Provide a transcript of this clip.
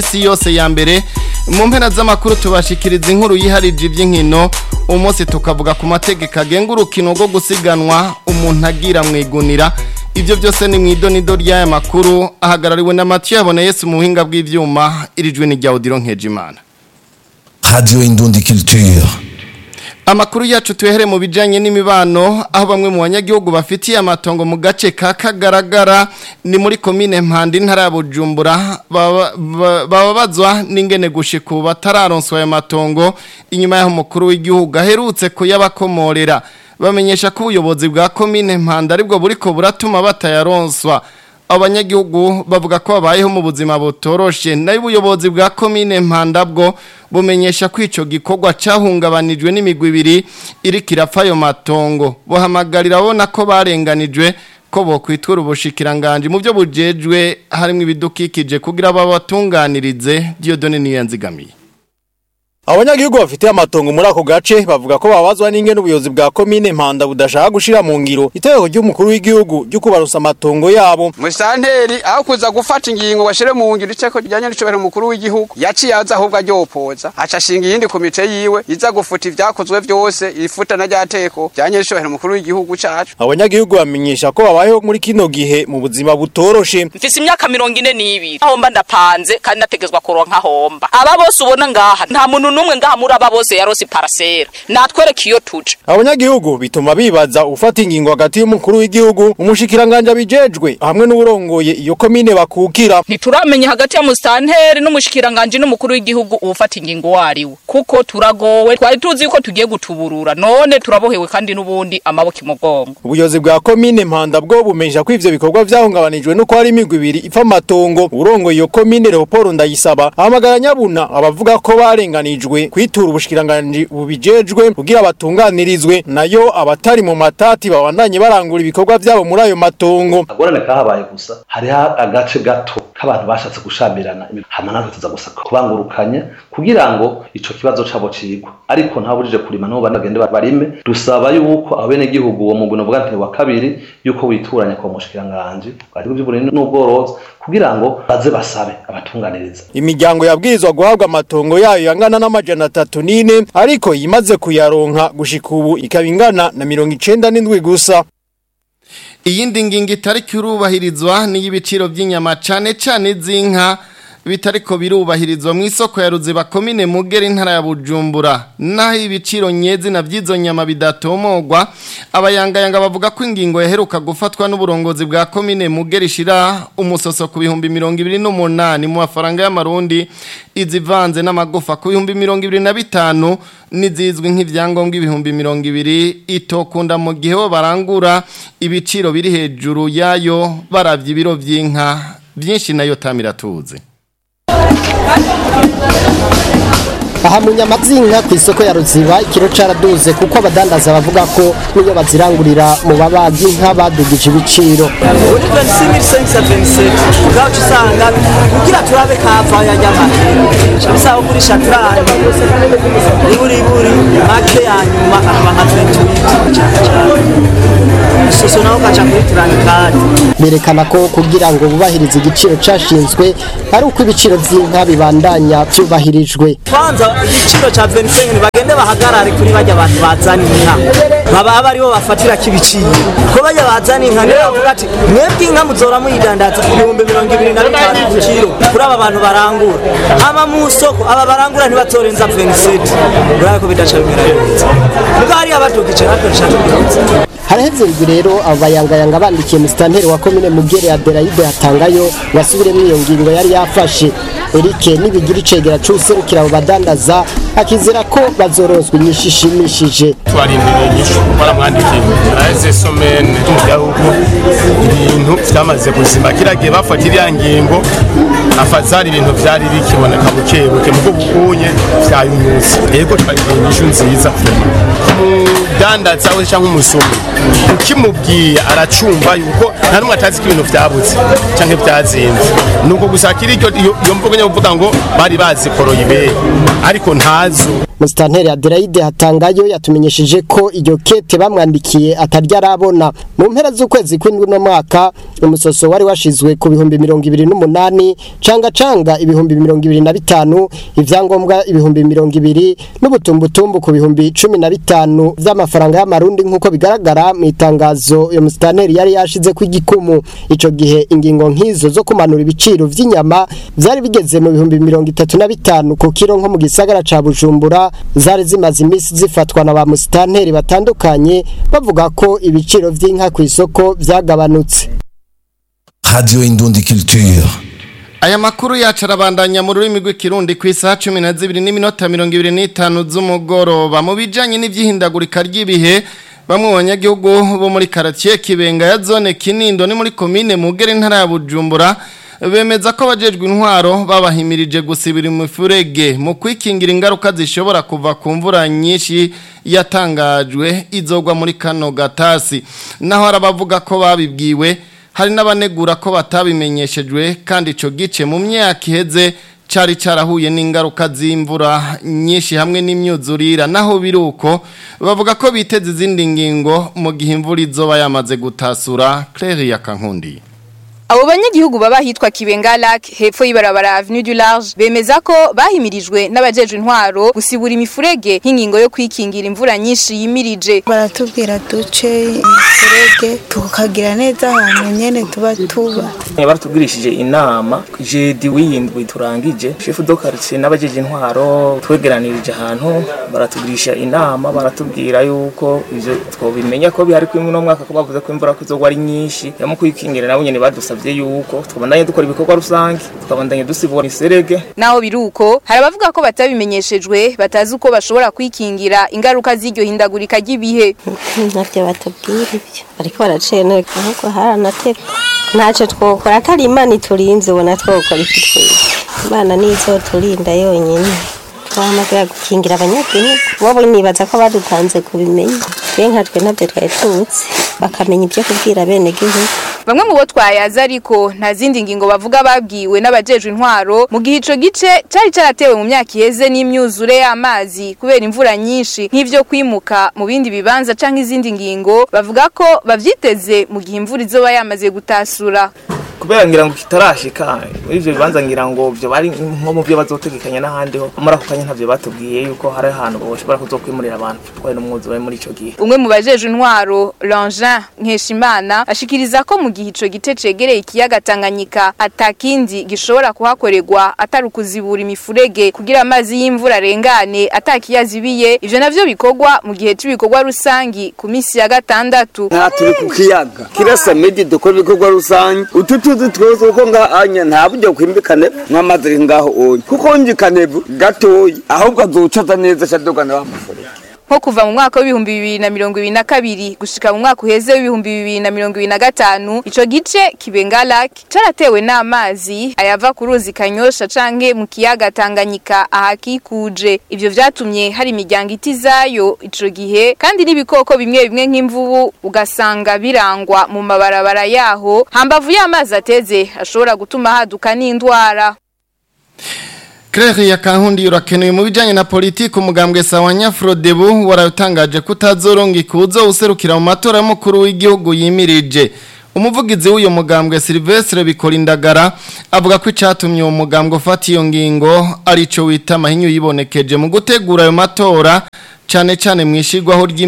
isi yose ya mbere mu mpera z'amakuru tubashikiriza inkuru yiharije iby'inkino umunsi tukavuga ku mategeko agenga urukino rwo gusiganwa umuntu agira mu igunira ibyo byose ni mu idonido ry'aya makuru ahagarariwe na Mathieu yabona Yesu mu buhinga bw'ivyuma irijwe ni rya Odilo Nkejimana Radio Indundi Culture. Amakuru yacu tuhere mu bijanye n'imibano aho bamwe mu banyagihugu bafitiye amatongo mu gace ka kagaragara ni muri komine Mpanda intara ya Bujumbura bababazwa n'ingene gushika ubu batararonswa ayo matongo inyuma y'aho umukuru w'igihugu aherutse kuyabakomorera bamenyesha ko ubuyobozi bwa komine Mpanda aribwo buriko buratuma batayaronswa abanyagihugu bavuga ko babayeho mu buzima butoroshe nayo ubuyobozi bwa komine Mpanda bwo bumenyesha ko ico gikorwa cahungabanijwe n'imigwi ibiri iriko irapfa ayo matongo buhamagarira abona ko barenganijwe ko bokwitura ubushikiranganje mu byo bujejwe harimo ibidukikije kugira babatunganirize Dieudonne Niyanzigamiye Abanyagihugu bafite amatongo muri ako gace bavuga ko babazwa n'ingene ubuyobozi bwa komine Mpanda budashaka gushira mu ngiro itegeko ry'umukuru w'igihugu ryo kubarusa amatongo yabo. Musanteri aho kuza gufata ingingo bashire mu ngiro iceko ryanya n'icobera umukuru w'igihugu yaciye aza ahubwo aryopoza aca ashinga iyindi komite yiwe iza gufuta ivyakozwe vyose ifuta na ryateko ryanya n'icobera umukuru w'igihugu cacu. Abanyagihugu bamenyesha ko babayeho muri kino gihe mu buzima butoroshe. Mfise imyaka mirongo ine n'ibiri aho mba ndapanze kandi nategezwa kuronka homba. Aba bose ubona ngaha nta muntu numwe ngaha muri aba bose yarose parasera natwereka iyo tuje abanyagihugu bituma bibaza ufata ingingo hagati y'umukuru w'igihugu umushikiranganje abijejwe hamwe n'uburongoye iyo komine bakukira ntituramenya hagati ya mustanteri n'umushikiranganje n'umukuru w'igihugu ufata ingingo wariwe kuko turagowe twari tuzi yuko tugiye gutuburura none turabohewe kandi n'ubundi amaboko imugongo ubuyobozi bwa komine mpanda bwo bumenyesha ko ivyo bikorwa vyahungabanijwe nuko hari imigwi ibiri ipfa amatongo urongoye iyo komine Leopold Ndayisaba ahamagara nyabuna abavuga ko barenganijwe kwitura ubushikiranganje bubijejwe kugira batunganirizwe nayo abatari mu matati babandanye barangura ibikorwa vyabo muri ayo matongo agorane kahabaye gusa hariho agace gato k'abantu bashatse gushamirana hama natwe tuza gusa kubangurukanya kugira ngo ico kibazo cabo cigwa ariko ntabujije kurima nabo banagende barime dusaba yuko abene gihugu uwo mugwi novuga nti wa kabiri yuko wituranya kwa mushikiranganje ariko by'uburimyi n'ubworozi kugira ngo baze basabe abatunganiriza imiryango yabwirizwa guhabwa amatongo yayo yangana n'amajana atatu n'ine ariko yimaze kuyaronka gushika ubu ikaba ingana na mirongo icenda n'indwi gusa iyindi ngingo itari kurubahirizwa ni y'ibiciro by'inyama cane cane z'inka bitariko birubahirizwa mu isoko ya ruziba komine mugera intara ya bujumbura naho ibiciro nyezi na by'izo nyama bidatomogwa abayangayanga bavuga ko ingingo yaheruka gufatwa n'uburongozi bwa komine mugera ishira umusoso ku bihumbi mirongo ibiri n'umunani mu mafaranga y'amarundi izivanze n'amagufa ku bihumbi mirongo ibiri na bitanu n'izizwi nk'ibyangombwa ibihumbi mirongo ibiri itokunda mu gihe bo barangura ibiciro biri hejuru yayo baravye ibiro vy'inka byinshi nayo tamiratuze aha mu nyama z'inka ku isoko ya ruziba ikiro caraduze kuko abadandaza bavuga ko niyo bazirangurira mu babaga inka badugije ibiciro kuri 26527 ubwacu usanga kugira turabe kava ya nyama bisaba kugurisha turane iburi iburi make ya nyuma akaba nka 28 isoso naho gaca kuri turane kandi berekana ko kugira ngo bubahirize igiciro cashinzwe ari uko ibiciro vy'inka bibandanya vyubahirijwe kwanza igiciro ca 25 bagende bahagarare kuri bajya abantu bazana inka baba aba aribo bafatira kibiciro ko bajya bazana inka niyo bavuga ati mwebwe inka muzora muyidandaza ibihumbi mirongo ibiri na bitanu ku kiro kuri aba bantu barangura ama mu soko aba barangura ntibatorenza 27 urabona ko bidaca bimera neza ubwo hariya badugije natwe dushaka kubironza haraheze indwi rero abo bayangayanga bandikiye musitanteri wa komine mugere adelaide yatangayo ngo asubiremo iyo ngingo yari yafashe erike nibigira icegera c'uwuserukira abo badandaza akizera ko bazorozwa inyishu ishimishije twarindiriye inyishu baramwandikiye araheze somene y'uko ibintu vyamaze kuzima kiragiye bafata iriya ngingo afazari ibintu vyari bikiboneka bukebuke mugo bukunye vyayunyuze yego twarindiriye inyishu nziza umudandaza we canke umusumi ukimubwiye aracumva yuko nta numwe atazi ko ibintu vyabuze canke vyazinze nuko gusa kiri iryo iyo mvugo nyine uvuga ngo bari bazikoroye ibeyi ariko ntazo musitanteri adelaide hatangayo yatumenyesheje ko iryo kete bamwandikiye atarya arabona mu mpera z'ukwezi kw'indwi no mwaka umusoso wari washizwe ku bihumbi mirongo ibiri n'umunani canga canga ibihumbi mirongo ibiri na bitanu ivyangombwa ibihumbi mirongo ibiri n'ubutumbutumbu ku bihumbi cumi na bitanu vy'amafaranga y'amarundi nk'uko bigaragara mu itangazo iyo musitanteri yari yashize ku igikumu ico gihe ingingo nk'izo zo kumanura ibiciro vy'inyama vyari bigeze mu bihumbi mirongo itatu na bitanu ku kiro nko mu gisagara ca bujumbura zari zimaze imisi zifatwa na ba musitanteri batandukanye bavuga ko ibiciro vy'inka ku isoko vyagabanutse Radio Indundi Culture. Aya makuru yacu arabandanya mu rurimi rw'ikirundi ku isaha cumi na zibiri n'iminota mirongo ibiri n'itanu z'umugoroba mu bijanye n'ivyihindagurika ry'ibihe bamwe mu banyagihugu bo muri karatiye kibenga ya zone kinindo ni muri komine mugere intara ya bujumbura bemeza ko abajejwe intwaro babahimirije gusibira imifurege mu kwikingira ingaruka zishobora kuva ku mvura nyinshi yatangajwe izogwa muri kano gatasi naho arabavuga ko babibwiwe hari n'abanegura ko batabimenyeshejwe kandi ico gice mu myaka iheze cari carahuye n'ingaruka z'imvura nyinshi hamwe n'imyuzurira naho biruko bavuga ko biteze izindi ngingo mu gihe imvura izoba yamaze gutasura Claire Yakankundi Abo banyagihugu baba hitwa Kibenga Lac hepfo y'ibarabara Avenue du Large bemeza ko bahimirijwe n'abajejwe intwaro gusibura imifurege nk'ingingo yo kwikingira imvura nyinshi yimirije. baratubwira duce imifurege tukagira neza ahantu nyene tuba tuba baratubwirishije inama jedi w'iyindwi turangije shefu do quartier n'abajeje intwaro twegeranirije ahantu baratugirisha inama baratubwira yuko ivyo twobimenya ko bihari kuri muno mwaka ko bavuze ko imvura kuzogwa ari nyinshi yamu kwikingira nabo nyene badusavye yuko twabandanye dukora ibikorwa rusange tukabandanye dusibura iserege Naho biruko hari abavuga ko batabimenyeshejwe batazi uko bashobora kwikingira ingaruka z'iryo hindagurika ry'ibihe. ntabyo batubwira ibyo ariko baracenera ahubwo haranateka ntacyo twokora atari imana iturinze ubona twokora iki twese imana nizo turinda yonyine twahamagara gukingira abanyagihugu bobo nibaza ko badutanze kubimenya twe nkatwe ntabyo twari tuzi bakamenya ibyo kubwira bene gihugu Bamwe mu bo twayaza ariko nta zindi ngingo bavuga babwiwe n'abajejwe intwaro mu gihe ico gice cari caratewe mu myaka iheze n'imyuzure y'amazi kubera imvura nyinshi nk'ivyo kwimuka mu bindi bibanza canke izindi ngingo bavuga ko bavyiteze mu gihe imvura izoba yamaze gutasura. kubera ngira ngo kitarashika muri ivyo bibanza ngira ngo vyo bari nko mu byo bazotegekanya n'ahandi ho muri ako kanya ntavyo batubwiye yuko hari ahantu boshobora kuzokwimurira abantu twari n'umwuzure muri ico gihe Umwe mu bajejwe intwaro Langin Nkeshimana ashikiriza ko mu gihe ico gice cegereye ikiyaga Tanganyika atakindi gishobora kuhakorerwa atari ukuzibura imifurege kugira amazi y'imvura arengane atakiyazibiye ivyo navyo bikorwa mu gihe c'ibikorwa rusangi ku misi ya gatandatu nta turi ku kiyaga kirasa midi dukora ibikorwa rusange utu tuzi twose uko ngahanya nta buryo kwimbikane nk'amazi ari ngaho oyi kuko njikane gatoyi ahubwo azocaza neza shadogana wa mufurege nko kuva mu mwaka w'ibihumbi bibiri na mirongo ibiri na kabiri gushika mu mwaka uheze w'ibihumbi bibiri na mirongo ibiri na gatanu ico gice kibenga lak caratewe n'amazi ayava ku ruzi kanyosha canke mu kiyaga tanganyika ahakikuje ivyo vyatumye hari imiryango itizayo ico gihe kandi n'ibikoko bimwe bimwe nk'imvubu ugasanga birangwa mu mabarabara yaho hambavu y'amazi ateze ashobora gutuma haduka n'indwara Claire Yakankundi urakenewe mu bijanye na politiki umugambwe sawa Nyafrodebu waratangaje kutazoronga ikuzo userukira mu matora y'umukuru w'igihugu yimirije umuvugizi w'uyo mugambwe Silvestre Bikolindagara avuga ko icatumye uwo mugambwe ufata iyo ngingo arico wita mahinyu yibonekeje mu gutegura ayo matora cane cane mwishirwaho ry'imi